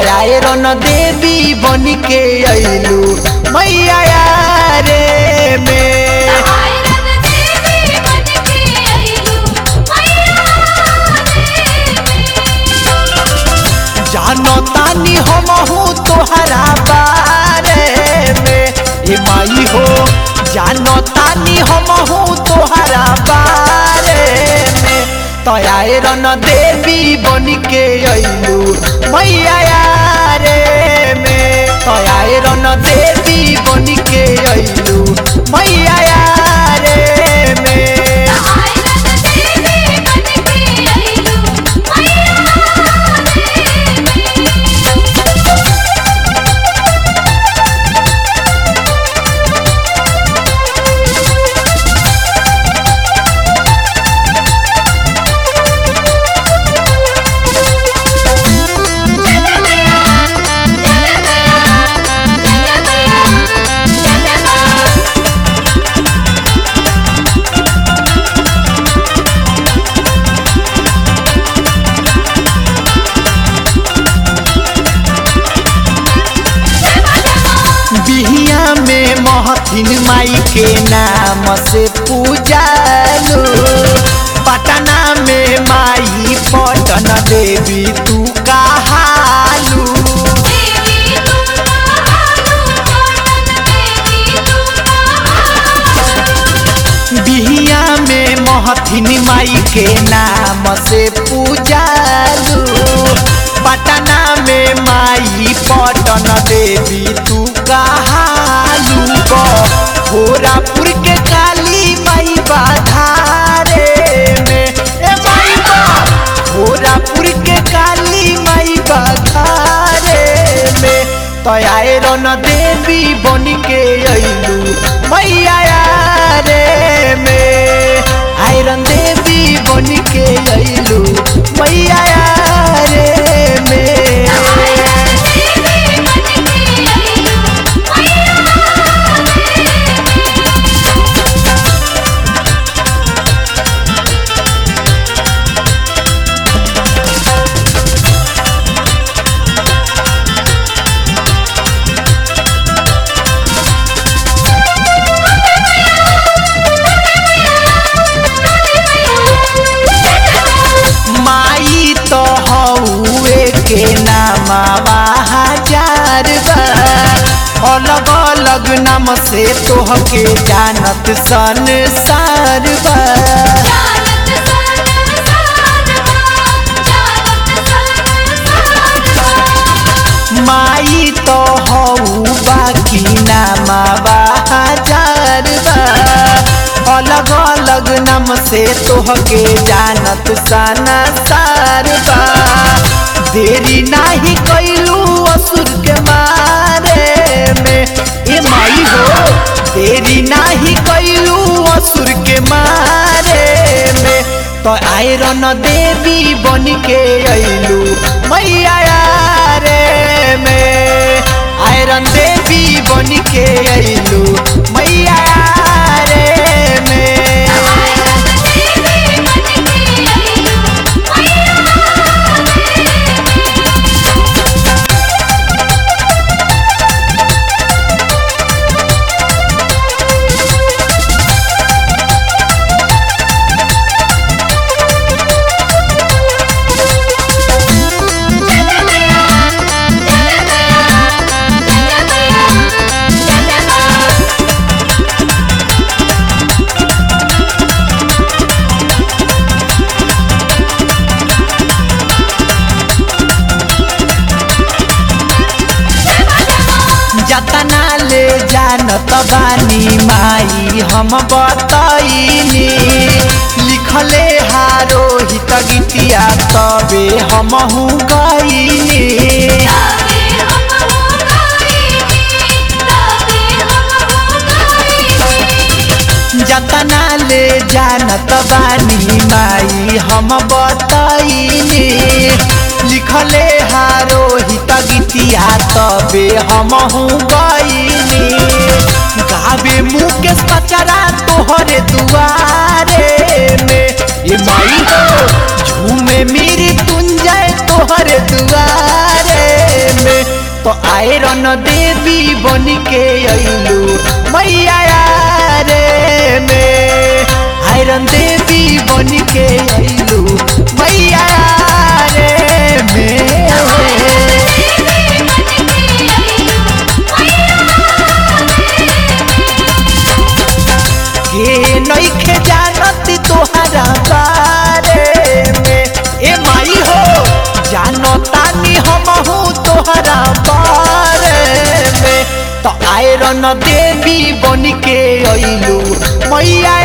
तयाए रन देवी बन के अइलू मैया रे में आयरन देवी बनके आइलू मैया जानो तानी हमहू तोहरा बारे में ए माई हो जानो तानी हमहू तोहरा बारे में तयाए रन देवी बन के अइलू मैया रे में तयाए रन देवी बन के अइलू मैया रे में आयरन देवी बनके आइलू बिहिया में महथिन माई के नाम से पूजालू पटना में माई पटन देवी तू कहालू देवी तू कहालू कॉटन देवी तू कहालू बिहिया में महथिन माई के नाम से पूजालू पटना में माई पटन देवी तू कहालू भोरापुर के काली माई बाधारे में ए माई बा भोरापुर के काली माई बाधारे में तयाए रन देवी बन के अइलू मैया रे में आयरन देवी बन के अइलू मैया रे में आयरन देवी बनके आइलू माई तो हौए के नामा हजार बा अलग अलग नाम से तोहके जानत संसार बा जानत संसार जानत संसार माई तो हऊ बाकी नामा हजार बा अलग अलग नाम से तोहके जानत साना सार बा देरी नाही कैलू असुर के मारे में ए माई हो देरी नाही कैलू असुर के मारे में तो आयरन देवी बन के अइलू मैया रे में आयरन देवी बन के अइलू मैया रे में आयरन देवी बनके आइलू जतना ले जानत बानी माई हम बतैनी लिखले हारो हित गीतिया तबे हमहू गईनी तबे हम हो गईनी तबे हम हो गईनी जतना ले जानत बानी माई हम बतैनी लिखले हारो हित गीतिया तबे हमहू गईनी गावे मुकेश पचरा तोहरे दुआरे में ये माई हो झूमे मेरी तुंजय तोहरे दुआरे तो आयरन देवी बन के अइलू मैया रे में आयरन देवी बन के अइलू मैया रे में के नइखे जानत तोहरा बारे में ए माई हो जानतानी हमहू तोहरा बारे में तो आयरन देवी बन के अइलू मैया